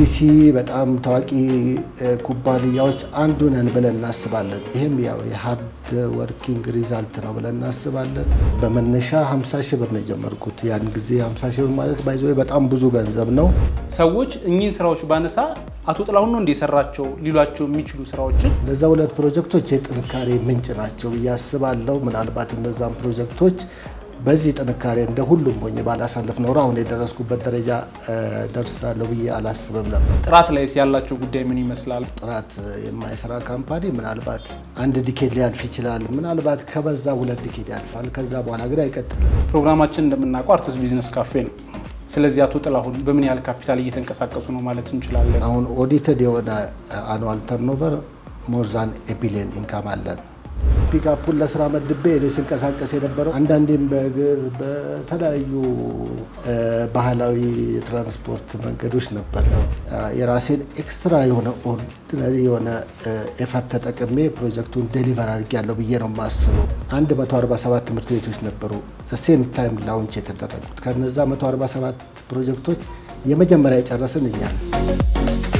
ከዲሲ በጣም ታዋቂ ኩባንያዎች አንዱ ነን ብለን እናስባለን። ይህም ያው የሀርድ ወርኪንግ ሪዛልት ነው ብለን እናስባለን። በመነሻ 50 ሺህ ብር ነው የጀመርኩት። ያን ጊዜ 50 ሺህ ብር ማለት ባይዘ በጣም ብዙ ገንዘብ ነው። ሰዎች እኚህን ስራዎች ባነሳ አቶ ጥላሁን ነው እንደሰራቸው ሊሏቸው የሚችሉ ስራዎችን እነዛ ሁለት ፕሮጀክቶች የጥንካሬ ምንጭ ናቸው ብዬ አስባለሁ። ምናልባት እነዛም ፕሮጀክቶች በዚህ ጥንካሬ እንደ ሁሉም ሆኜ ባላሳልፍ ኖሮ አሁን የደረስኩበት ደረጃ ደርሳለሁ ብዬ አላስብም ነበር። ጥራት ላይ ያላቸው ጉዳይ ምን ይመስላል? ጥራት የማይሰራ ካምፓኒ ምናልባት አንድ ዲኬድ ሊያልፍ ይችላል። ምናልባት ከበዛ ሁለት ዲኬድ ያልፋል። ከዛ በኋላ ግን አይቀጥልም። ፕሮግራማችን እንደምናውቀው አርቲስት ቢዝነስ ካፌ ነው። ስለዚህ አቶ ጥላሁን በምን ያህል ካፒታል እየተንቀሳቀሱ ነው ማለት እንችላለን? አሁን ኦዲትድ የሆነ አኑዋል ተርኖቨር ሞርዛን ኤቢሊየን ኢንካም አለን። ፒክአፑን ለስራ መድቤ እኔ ስንቀሳቀስ የነበረው አንዳንዴም በእግር በተለያዩ ባህላዊ የትራንስፖርት መንገዶች ነበር። የራሴን ኤክስትራ የሆነ ኦርዲነሪ የሆነ ኤፈርት ተጠቅሜ ፕሮጀክቱን ዴሊቨር አድርጌያለሁ ብዬ ነው የማስበው። 147 ትምህርት ቤቶች ነበሩ ሴም ታይም ላውንች የተደረጉት። ከነዛ 147 ፕሮጀክቶች የመጀመሪያ የጨረስን እኛ